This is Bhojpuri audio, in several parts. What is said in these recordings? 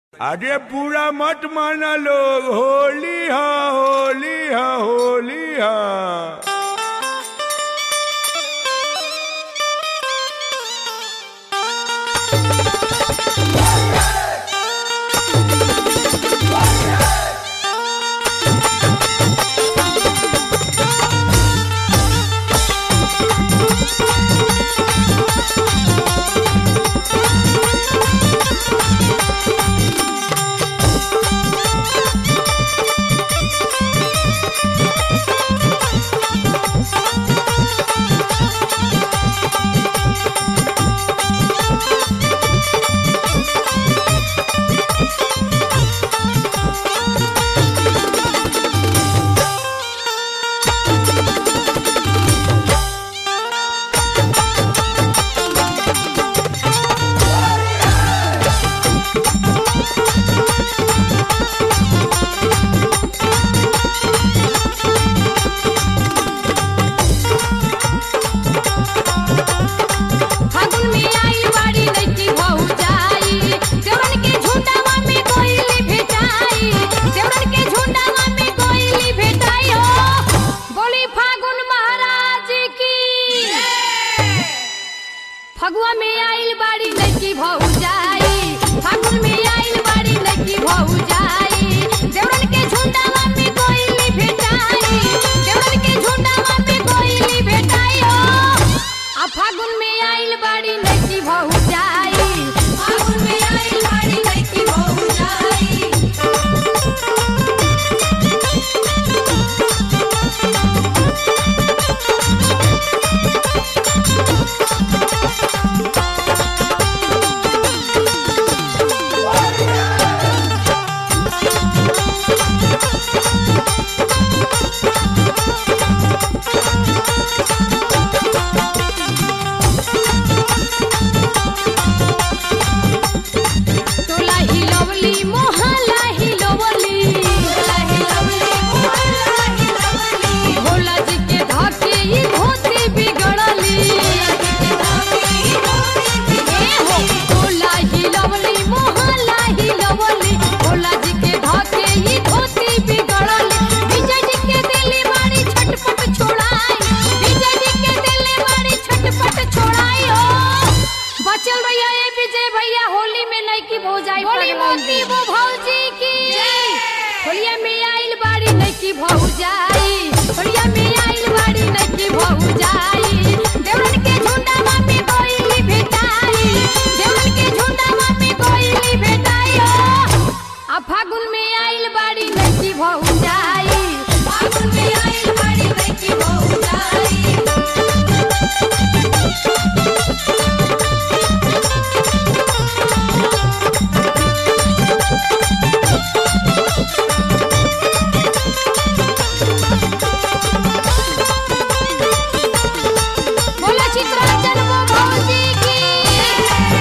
अरे पूरा मत माना लोग होली हा होली हा होली हा फागुन में आई बाड़ी लइकी भौजाई देवरन के झुंडावा में कोइली भेटाई देवरन के झुंडावा में कोइली भेटाई हो बोली फागुन महाराज की फगुआ में आइल बाड़ी लइकी भौजाई फागुन में आइल बाड़ी लइकी भौजाई देवरन के झुंडावा में कोइली भेटाई देवरन के झुंडावा में कोइली भेटाई हो आ फागुन में आइल बाड़ी लइकी भौजाई फागुन में आइल बाड़ी लइकी भौजाई तोला हिलवली मोहल्ला हिलवली तोला हिलवली मोहल्ला हिलवली भोला जी के धाके ई धोती बिगड़ली ए हो तोला हिलवली मोहल्ला हिलवली भोला जी के धाके ई धोती बिगड़ली विजय जी के दिली मारी छटपट छोड़ाई विजय जी के दिली मारी छटपट छोड़ाई हो बचल भैया ए विजय भैया होली में नैकी भौजाई होली मोती वो भौजी की होलिया में आइल बाड़ी नैकी भौजाई होलिया में आइल बाड़ी नैकी भौजाई देवरन के झुंडावा में कोइली भेटाई देवरन के झुंडावा में कोइली भेटाई हो आ फागुन में आइल बाड़ी नैकी भौजाई फागुन में आइल बाड़ी नैकी भौजाई बोला चित्रांजन वो भौजी की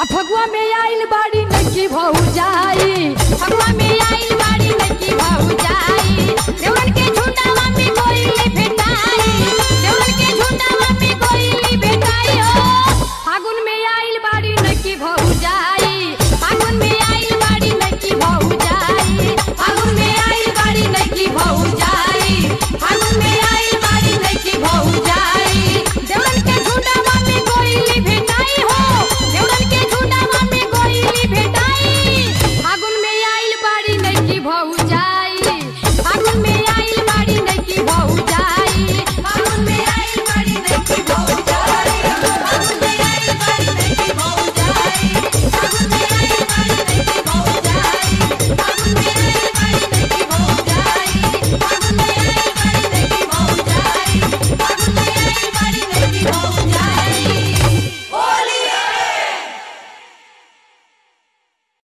आ फगुआ में आइल बाड़ी नकी भौजाई फगुआ में आइल